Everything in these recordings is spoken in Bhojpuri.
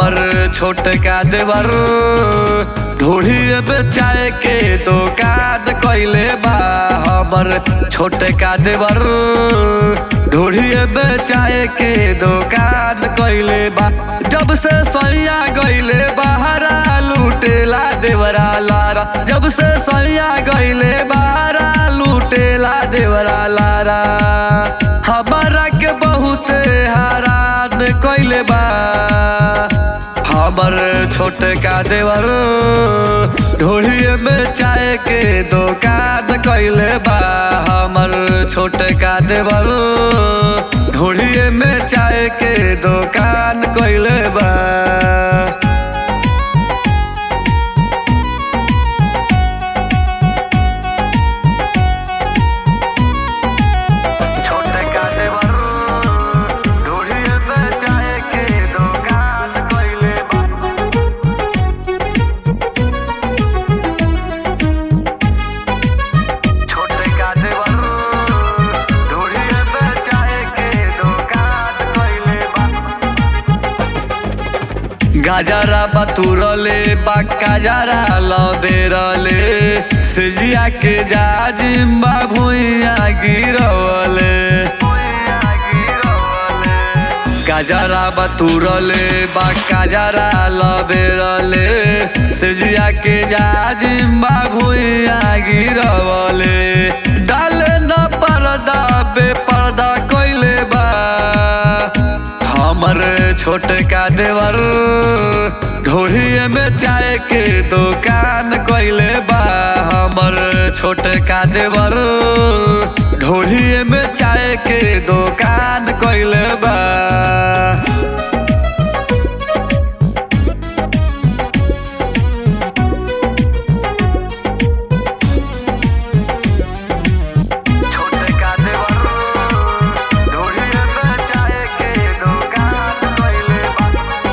हमर छोटका देवर ढोढ़ी बेचाए के दुकान कैले बा हमर छोटका देवर ढोढ़ी बेचाए के दुकान कैले बा जब से सैया गईले बाहरा लूटेला देवरा लारा जब से सैया गईले बाहरा लूटेला देवरा लारा हमारा के बहुते हैरान कैले बा हमर छोटका देवर ढोलिए में चाय के दुकान कैले बा हमर छोटका देवर ढोलिए में चाय के दुकान कैले बा छोटका देवर ढोलिए में चाय के दुकान कैले बा छोटका देवर ढोलिए में चाय के दुकान कैले बा गाजरा बतुरले बा काजरा लबेरले सिजिया के जाजिम्बा भुइया गिरवले गाजरा बतुरले बा काजरा लबेरले सिजिया के जाजिम्बा भुइया गिरवले डाले न पर्दा बेपर्दा कैले बा हमर छोटका देवर ढोढ़िए में चाय के दुकान कैले बा हमर छोटका देवर ढोढ़िए में चाय के दुकान कैले बा छोटका देवर ढोढ़िए में चाय के दुकान कैले बा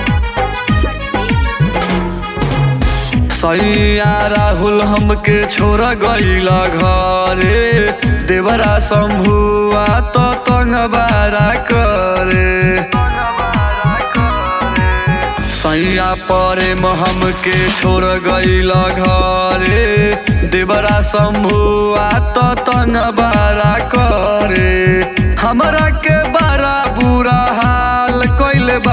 सैया राहुल हमके छोड़ गईला घरे देवरा शंभुआ तो तंग बारा करे सैया परे हमके छोड़ गईला घरे देवरा शंभुआ तो तंग बारा करे हमरा के बड़ा बुरा हाल कैले बा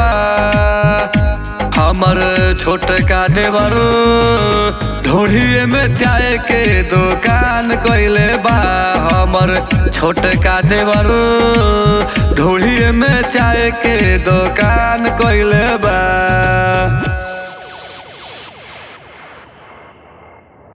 हमर छोटका देवर ढोढ़िए में चाय के दुकान कैले बा हमर छोटका देवर ढोढ़िए में चाय के दुकान कैले बा